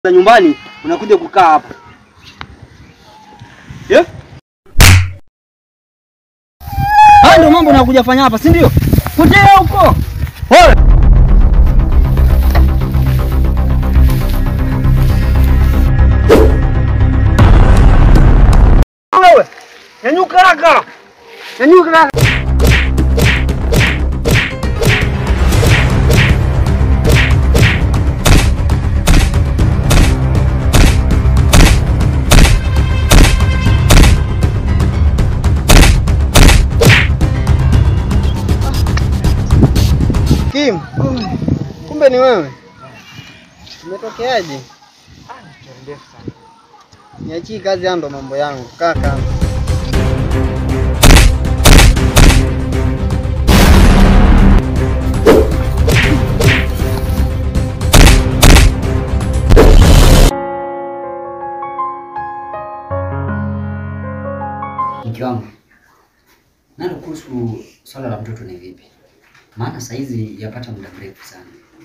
za nyumbani unakuja kukaa hapa yeah? Haya ndio mambo unakuja fanya hapa, si ndio? Potea huko. Pole. Wewe, nyanyuka haraka. Nyanyuka haraka. Kim, kumbe ni wewe. Umetokeaje? Niachie kazi, haya ndo mambo yangu. Kaa kando. Mke wangu, nalo kuhusu swala la mtoto ni vipi? Maana saa hizi yapata muda mrefu sana.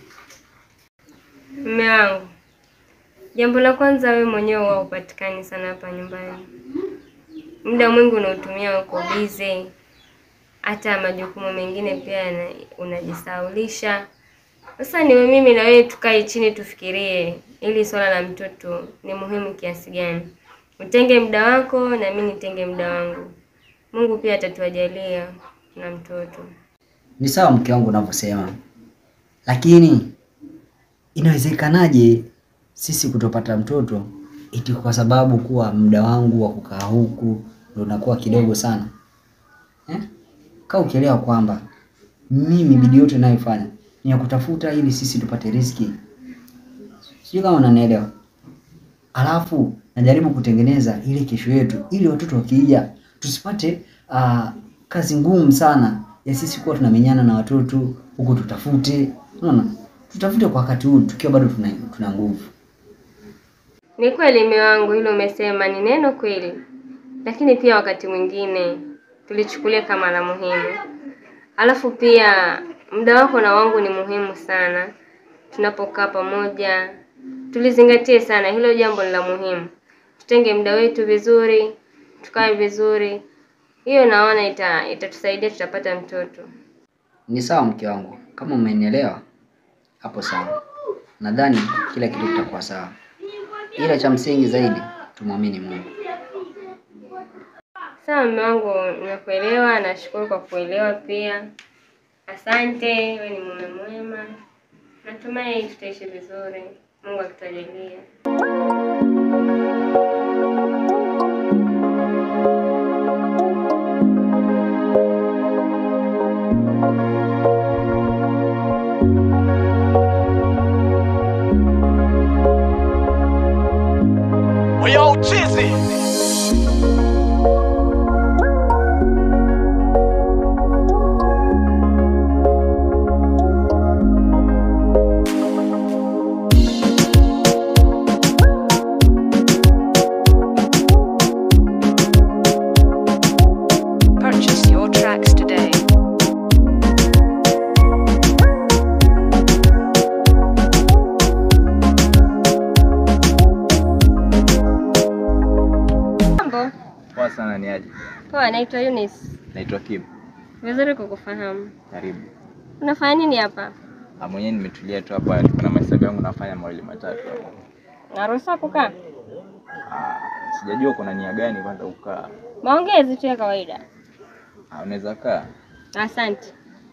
Mume wangu, jambo la kwanza, wewe mwenyewe huwa upatikani sana hapa nyumbani. Muda mwingi unaotumia uko bize, hata majukumu mengine pia yana- unajisahaulisha. Sasa niwe mimi na wewe tukae chini tufikirie, ili swala la mtoto ni muhimu kiasi gani. Utenge muda wako na mimi nitenge muda wangu. Mungu pia atatuajalia na mtoto. Ni sawa mke wangu unavyosema, lakini inawezekanaje sisi kutopata mtoto eti kwa sababu kuwa muda wangu wa kukaa huku ndio unakuwa kidogo sana eh? Kaa ukielewa kwamba mimi bidii yote ninayofanya ni ya kutafuta ili sisi tupate riziki, sijui kama unanielewa. Alafu najaribu kutengeneza ile kesho yetu, ili watoto wakija tusipate uh, kazi ngumu sana ya sisi kuwa tunamenyana na watoto huku, tutafute unaona, tutafute kwa wakati huu tukiwa bado tuna, tuna nguvu. Ni kweli mume wangu, hilo umesema ni neno kweli, lakini pia wakati mwingine tulichukulia kama la muhimu. Alafu pia muda wako na wangu ni muhimu sana. Tunapokaa pamoja, tulizingatie sana hilo jambo, ni la muhimu. Tutenge muda wetu vizuri, tukae vizuri. Hiyo naona ita itatusaidia, tutapata mtoto. Ni sawa mke wangu, kama umenielewa hapo sawa. Nadhani kila kitu kitakuwa sawa, ila cha msingi zaidi tumwamini Mungu. Sawa mume wangu, nimekuelewa. Nashukuru kwa kuelewa pia. Asante, wewe ni mume mwema. Natumai tutaishi vizuri, Mungu akitujalia. We all cheesy. Purchase your tracks today. Mambo Poa sana ni aje? poa, naitwa Eunice. Naitwa Kim. Vizuri kukufahamu. Karibu. Unafanya nini hapa? Ah, mwenyewe nimetulia tu hapa, kuna mahesabu yangu nafanya mawili matatu hapo. Naruhusiwa kukaa? Ah, sijajua kuna nia gani kwanza kukaa. Maongezi tu ya kawaida. Ah, unaweza kaa. Asante.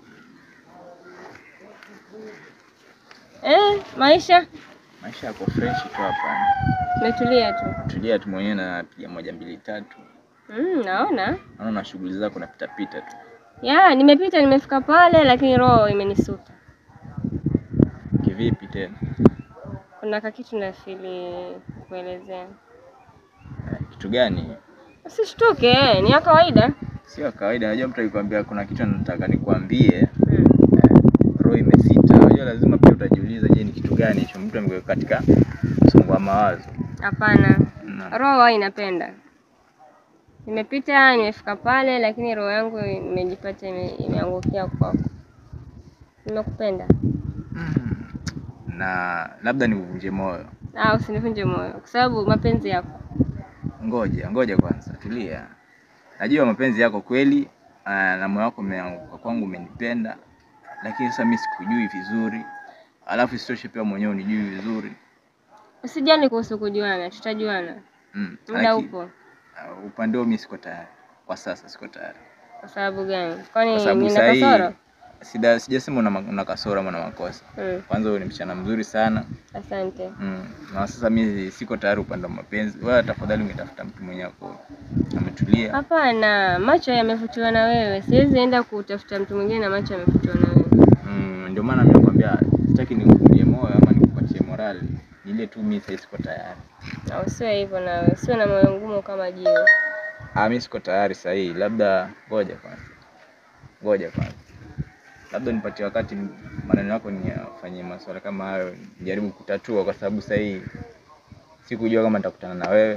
Eh, maisha Maisha yako fresh tu hapa. umetulia tu. Tulia tu mwenyewe na piga moja mbili tatu. Mm, naona. Naona na shughuli zako napita pita tu. Ya, nimepita nimefika pale lakini roho imenisuta. Kivipi tena? Kuna kakitu nafili kuelezea. Eh, Kitu gani? Usishtuke, eh, ni ya kawaida. Sio kawaida. Unajua mtu akikwambia kuna kitu nataka nikwambie, Mm. eh, roho imesita. Unajua lazima pia utajiuliza, je, ni kitu gani hicho mtu amekuweka katika msongo wa mawazo. Hapana. Na- Roho huwa inapenda. Nimepita nimefika pale lakini roho yangu imejipata ime, imeangukia kwako. Nimekupenda. Mm. na labda nikuvunje moyo Ah, usinivunje moyo kwa sababu mapenzi yako. Ngoja ngoja kwanza, tulia. Najua mapenzi yako kweli, ah, na moyo wako umeanguka kwangu, umenipenda, lakini sasa mimi sikujui vizuri, alafu isitoshe pia mwenyewe unijui vizuri Usijali kuhusu kujuana, tutajuana. mm. Muda laki- upo. ah, upande huo mimi siko tayari kwa sasa, siko tayari Kwa sababu gani? kwa Kwani sababu nina sahii kasoro? sida sijasema una, ma- una kasoro ama una makosa. Mm, Kwanza wewe ni msichana mzuri sana asante. mm. na sasa mimi siko tayari upande wa mapenzi. Wewe tafadhali ungetafuta mtu mwenye ako ametulia. Hapana, macho yamevutiwa na wewe. Siwezi enda kutafuta mtu mwingine na macho yamevutiwa na wewe. Mm, ndio maana mimi nakwambia sitaki nikutie moyo ama nikupatie morali, ni ile tu mimi sasa siko tayari. Na usiwe hivyo nawe, usiwe na moyo ngumu kama jiwe. Ah, mimi siko tayari sasa hii, labda ngoja kwanza, ngoja kwanza, labda nipatie wakati maneno yako niyafanyie masuala kama hayo, nijaribu kutatua, kwa sababu sasa hii sikujua kama nitakutana na wewe,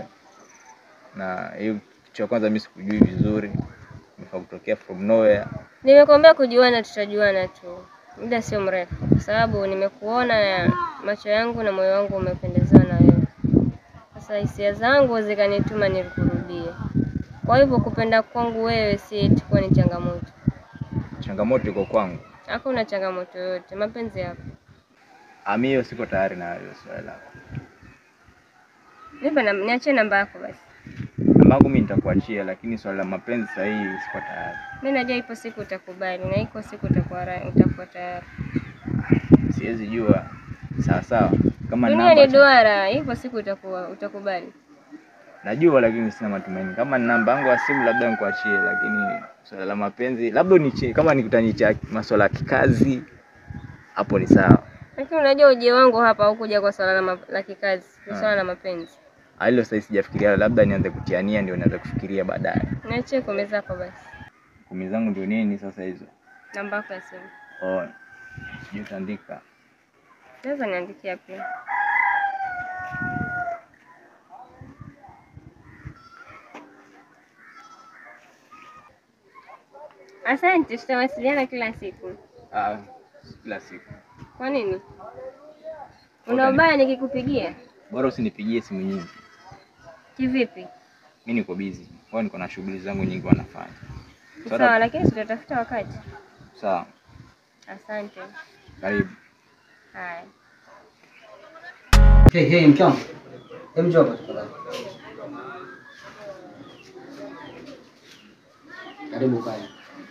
na hiyo kitu cha kwanza mimi sikujui vizuri, nimefaa kutokea from nowhere. Nimekuambia kujuana, tutajuana tu, muda sio mrefu, kwa sababu nimekuona na macho yangu na moyo wangu umependezewa na wewe. Sasa hisia zangu zikanituma nikurudie. Kwa hivyo kupenda kwangu wewe si eti kuwa ni changamoto. Changamoto iko kwangu, Hakuna changamoto yoyote, mapenzi yapo. Ah, mimi hiyo siko tayari na hiyo swala lako. Nipe na niachie namba yako basi. Namba yangu mimi nitakuachia, lakini swala la mapenzi sasa hii siko tayari. Mimi najua ipo siku utakubali na iko siku utakuwa ra- utakuwa tayari. Siwezi jua sawa sawa kama Dunia namba ni duara, ipo siku utakuwa utakubali. najua, lakini sina matumaini. Kama ni namba yangu ya simu labda nikuachie, lakini swala la mapenzi labda unichie, kama nikutanicha masuala ya kikazi hapo ni sawa. Lakini unajua uje wangu hapa hukuja kwa swala la, ma- la kikazi, ni Ah. swala la mapenzi. Ah, Hilo sasa sijafikiria, labda nianze kutiania ndio nianze kufikiria baadaye. Niachie kumi zako basi. Kumi zangu ndio nini sasa hizo? Namba yako ya simu. Oh, sijui utaandika. Naweza niandikia pia. Asante, tutawasiliana kila siku. Ah, kila siku. Kwa nini? Una ubaya nikikupigia? Bora usinipigie simu nyingi. Kivipi? Mimi niko busy. Kwa niko na shughuli zangu nyingi wanafanya. Sawa, lakini tutatafuta wakati. Sawa. Asante. Karibu. Haya. Hey, hey, mke wangu. Hebu njoo hapa tafadhali. Karibu kae.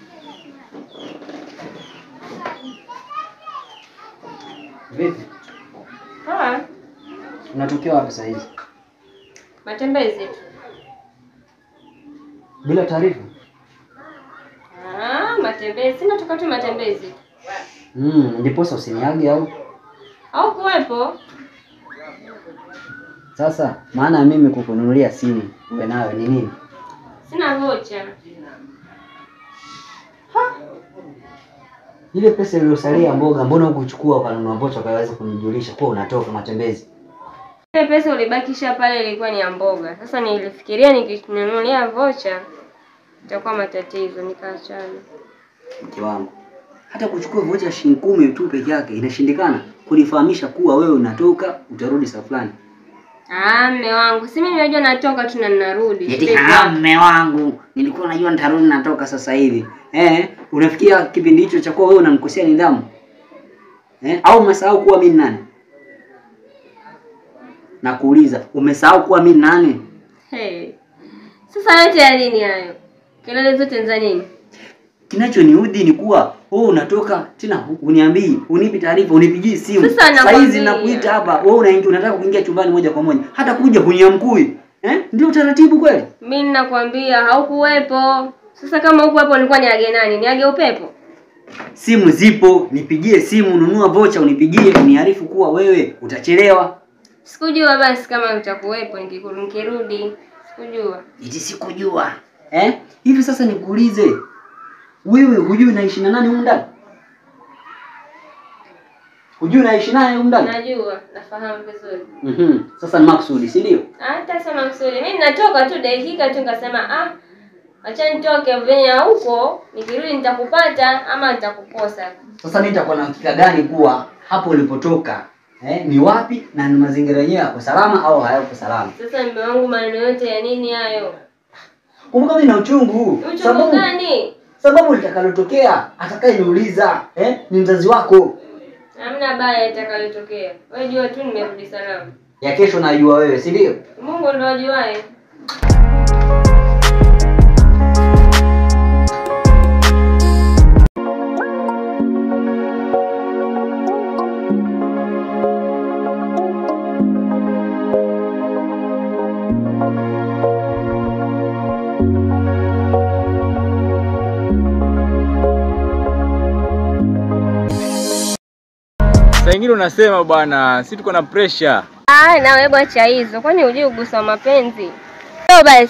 Vipi? Ah, Unatokea wapi saa hizi? matembezi tu. Bila taarifa? Ah, matembezi. Sina toka tu matembezi. Mm, ndiposa usiniage au? Au kuwepo? Sasa maana ya mimi kukununulia simu uwe nayo ni nini? Sina vocha. Ile pesa iliyosalia mboga, mbona hukuchukua ukanunua vocha ukaweza kunijulisha kuwa unatoka matembezi? Ile pesa ulibakisha pale ilikuwa ni ya mboga. Sasa nilifikiria nikinunulia vocha itakuwa matatizo, nikaachana. Mke wangu, hata kuchukua vocha shilingi kumi tu peke yake inashindikana kunifahamisha kuwa wewe unatoka utarudi saa fulani. Ah, mme wangu, si mimi najua natoka tu na ninarudi. Eti Sasa- ah, mme wangu, nilikuwa najua nitarudi natoka sasa hivi. Eh, unafikia kipindi hicho cha kuwa wewe unamkosea nidhamu? Eh, au umesahau kuwa mimi ni nani? Nakuuliza, umesahau kuwa mimi ni nani? Hey. Sasa yote ya nini hayo? Kelele zote ni za nini? Kinachoniudhi ni kuwa wewe unatoka tena hu- uniambii, unipi taarifa, unipigii simu. Sasa Saa hizi nakwambia. nakuita hapa, wewe unaingia unataka kuingia chumbani moja kwa moja. Hata kuja kuniamkui. Eh? Ndio utaratibu kweli? Mimi ninakwambia haukuwepo. Sasa kama hukuwepo nilikuwa niage nani? Niage upepo? Simu zipo, nipigie simu, nunua vocha unipigie, uniarifu kuwa wewe utachelewa. Sikujua basi kama utakuwepo nikiku- nikirudi. Sikujua. Eti sikujua. Eh? Hivi sasa nikuulize. Wewe hujui naishi na nani humu ndani? Hujui naishi naye humu ndani? Najua, nafahamu vizuri. Mhm. Sasa ni makusudi, si ndio? Hata sema msuri. Mimi natoka tu dakika tu nikasema ah acha nitoke venye huko nikirudi nitakupata ama nitakukosa. Sasa mimi nitakuwa na hakika gani kuwa hapo ulipotoka eh, ni wapi na ni mazingira yenyewe yako salama au hayako salama. Sasa mume wangu, maneno yote ya nini hayo? Kumbuka mimi na uchungu, Uchungu sababu gani? sababu litakalotokea atakayeniuliza eh, ni mzazi wako. Hamna baya itakalotokea. Wewe jua tu nimerudi salama. Ya kesho najua wewe, si ndio? Mungu ndo ajuaye. Saa ingine unasema bwana, si tuko na pressure. Ah, na wewe acha hizo. Kwani hujui ugusa wa mapenzi? Leo basi.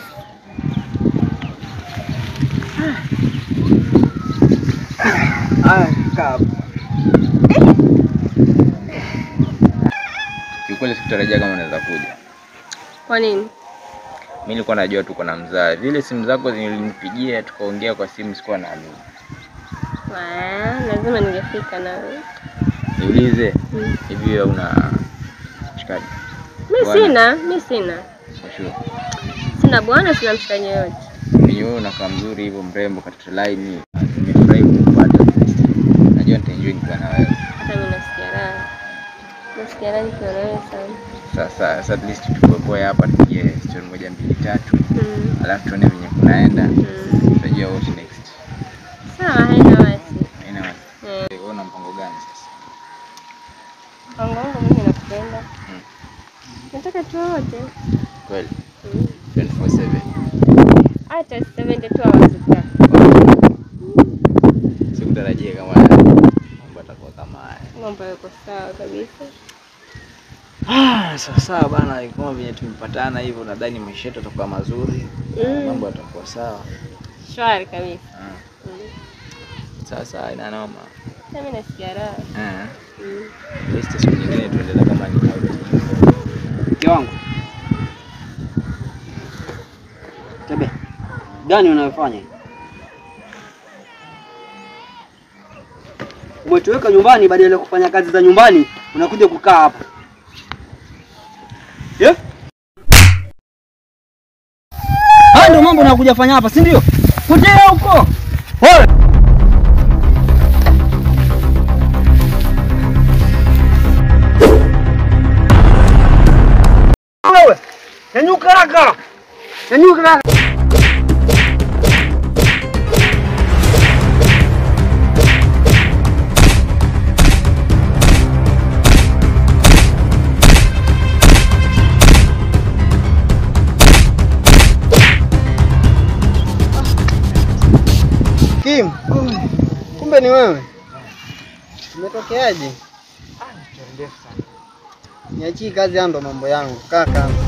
Kiukweli sikutarajia kama unaweza kuja. Kwa nini? Mimi nilikuwa najua tuko na mzaa. Vile simu zako zilinipigia tukaongea kwa simu sikuwa naamini. Ah, lazima ningefika na wewe. Niulize Mm. hivi wewe una mshikaji? Mimi Bwana. sina, mimi sina. For sure. Sina bwana, sina mshikaji yoyote. Mimi wewe unakaa mzuri hivyo mrembo katika line. Nimefurahi kukupata. Najua nitaenjoy nikiwa na wewe. Hata mimi nasikia raha. Nasikia raha nikiwa na wewe sana. Sasa sasa at least tukokoe hapa tupige story moja mbili tatu. Mm. Alafu tuone venye kunaenda. Mm. Tutajua what next. Sawa, haina wasi. Haina wasi. Eh, Wewe una mpango gani sasa? Mpango wangu mimi nakupenda. Mm. Nataka tu wote. Kweli. Mm. 24/7. Hata 72 hours tutaka. Sikutarajia kama mambo atakuwa kama haya. Mambo yako sawa kabisa. Ah, sasa bana, kama venye tumepatana hivyo, nadhani maisha yetu yatakuwa mazuri, Mm. mambo yatakuwa sawa. Shwari kabisa. Ah, Mm. Sasa ina noma. Sasa mimi nasikia raha. Ah, Mm. at least siku nyingine tuendelee kama ni out. Mke wangu. Tebe. Gani unayofanya? Umetuweka nyumbani badala ya kufanya kazi za nyumbani, unakuja kukaa hapa. Yeah? Haya ndio mambo unakuja fanya hapa, si ndio? Potea huko. Wewe. Wewe. Nyanyuka haraka. Nyanyuka haraka. Kim, kumbe ni wewe. Umetokeaje? Niachii kazi, haya ndo mambo yangu. Kaa kando.